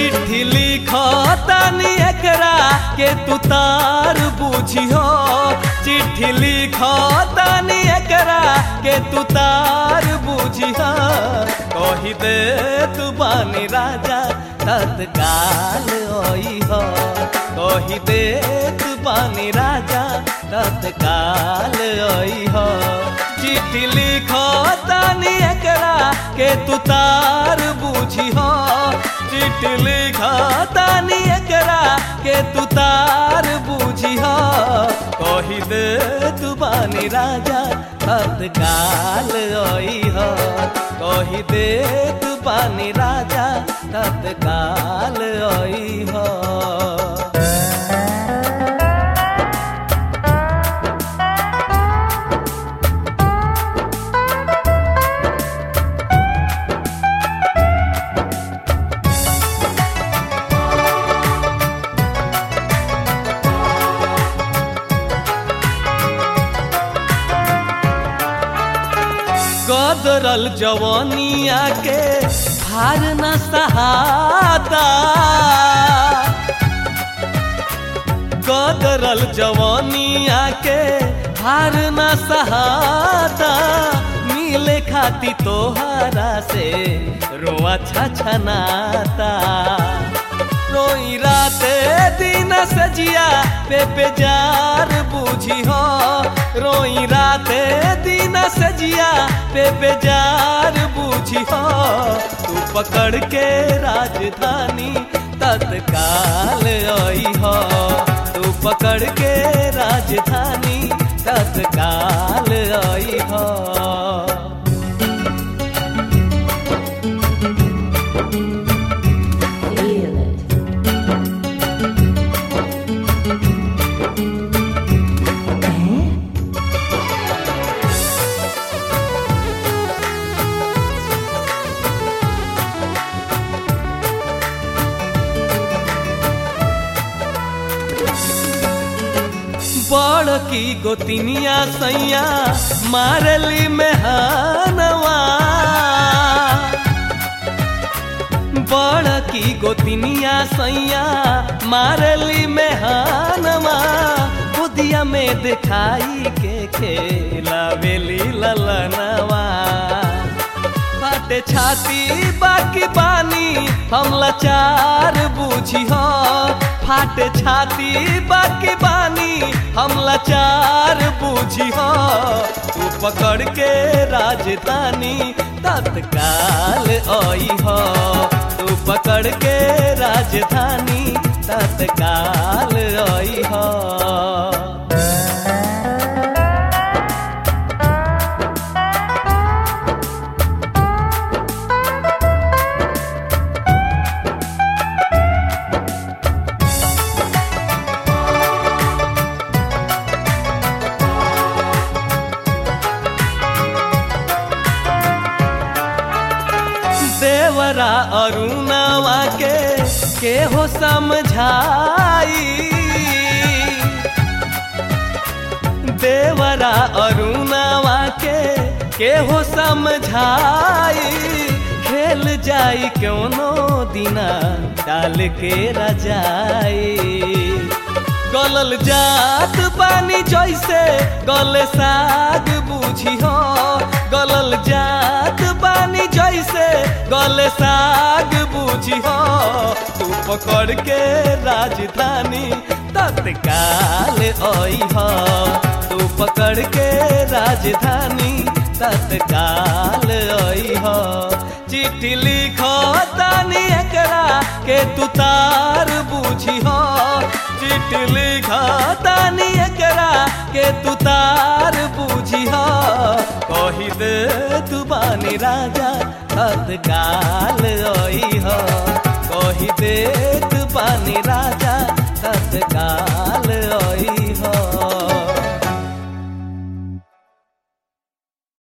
चिट्ठी लिखतानी एकरा के तू तार बुझियो चिट्ठी लिखतानी एकरा के तू तार बुझियो कही दे तू बानी राजा तत्काल ओई हो कही दे तू बानी राजा तत्काल ओई हो चिट्ठी लिखतानी एकरा के तू तार बुझियो चिट्ठी लिखतानी एकरा के तू तार बुझियो कही दे तू बानी राजा तत्काल ओई हो कही दे तू बानी राजा तत्काल ओई हो गदरल जवानिया के हार न सहाता गदरल जवानिया के हार न सहाता मिले खाती तोहरा से रोआ छछनाता रोई राते दिन सजिया पे बेजार बुझी हो रोई राते दिन सजिया पे बेजार बुझी हो तू पकड़ के राजधानी तत्काल आई हो तू पकड़ के राजधानी तत्काल आई हो Feel it. Eh? बड़ की गोतिनिया सैया मारली मेहनवा बड़ की गोतिनिया सैया मारली मेहनवा खुदिया में दिखाई के खेला बेली ललनवा फाटे छाती बाकी बानी हम लाचार बुझी हो फाटे छाती बाकी बानी हम लाचार बुझी हो तू पकड़ के राजधानी तत्काल आई हो तू पकड़ के राजधानी तत्काल आई हो देवरा अरुणवा के के हो समझाई देवरा अरुणवा के के हो समझाई खेल जाई क्यों दिना डाल के रजाई गलल जात पानी जैसे गले साग बुझी हो गलल जात पानी जैसे गले साग बुझी हो तू पकड़ के राजधानी तत्काल आई हो तू पकड़ के राजधानी तत्काल आई हो चिट्ठी लिखो तानी एकरा के तू तार बुझी हो चिट्ठी लिखो तानी एकरा के तू तार बुझी हो कही दे तू बानी राजा तत्काल आई हो कही दे तू बानी राजा तत्काल